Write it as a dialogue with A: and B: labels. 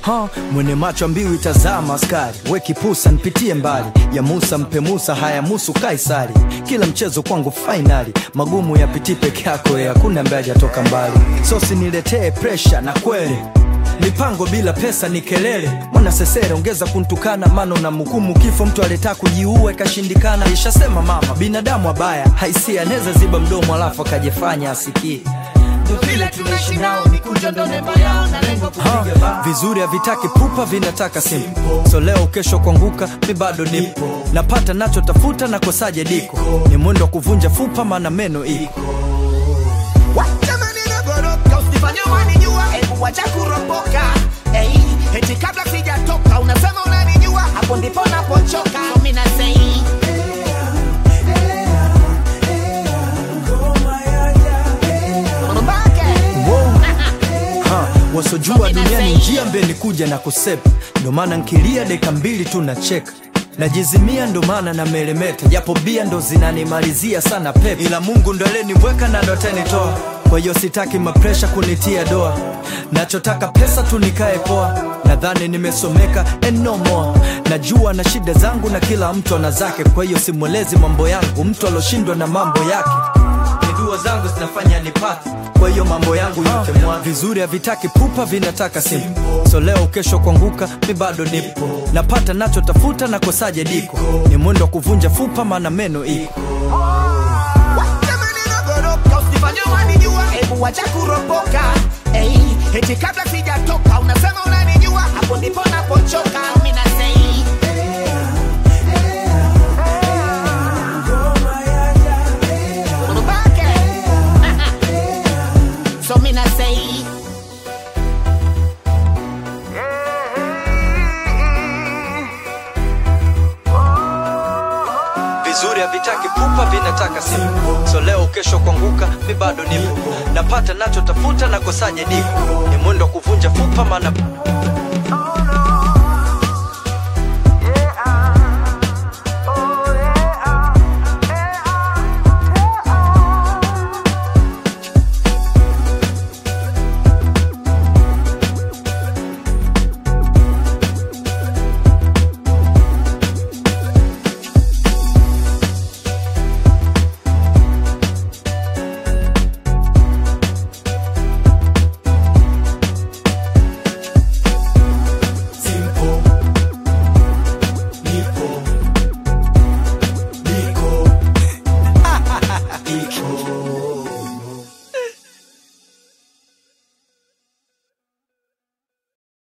A: ha, mwene macho mbiu itazama askari we kipusa nipitie mbali ya Musa mpe Musa haya musu Kaisari kila mchezo kwangu fainali magumu yapitii peke yako ya hakuna ambaye hajatoka mbali so siniletee presha na kweli mipango bila pesa ni kelele mwana sesere ongeza kuntukana mano na mhukumu kifo mtu aleta kujiua ikashindikana ishasema mama binadamu abaya haisia anaweza ziba mdomo alafu akajifanya asikie
B: vile tunaishi nao mikunjo ndo nembo yao na lengo
A: Ha,
B: kupiga bao
A: vizuri havitaki pupa vinataka simple so leo kesho kuanguka mi bado nipo napata nachotafuta nakosaje diko ni mwendo wa kuvunja fupa maana meno iko
B: Jamani nagoroka usifanye wanijua hebu wacha kuropoka hey, eti kabla sijatoka unasema unanijua hapo ndipo napochoka mimi nasei
A: ha, wasojua duniani njia mbele kuja na kusepa ndo maana nkilia deka mbili tu nacheka najizimia ndo maana na melemeta japo bia ndo zinanimalizia sana pepe ila mungu ndo alenibweka na ndo atanitoa kwa hiyo sitaki mapresha kunitia doa nachotaka pesa tu nikae poa nadhani nimesomeka and no more najua na shida zangu na kila mtu ana zake kwa hiyo simwelezi mambo yangu mtu aloshindwa na mambo yake ni dua zangu zinafanya nipate kwa hiyo mambo yangu yote mwa vizuri havitaki pupa vinataka simple so leo kesho kuanguka mi bado nipo napata nachotafuta nakosaje diko ni mwendo wa kuvunja fupa maana meno iko
B: Jamani nagoroka usifanye wanijua hebu wacha kuropoka hey, eti kabla sijatoka unasema unanijua hapo ndipo napochoka mimi nasei Urubake. so mimi nasei
A: vizuri havitaki pupa vinataka simple so leo kesho kuanguka mi bado nipo napata nachotafuta nakosaje diko ni mwendo wa kuvunja fupa maana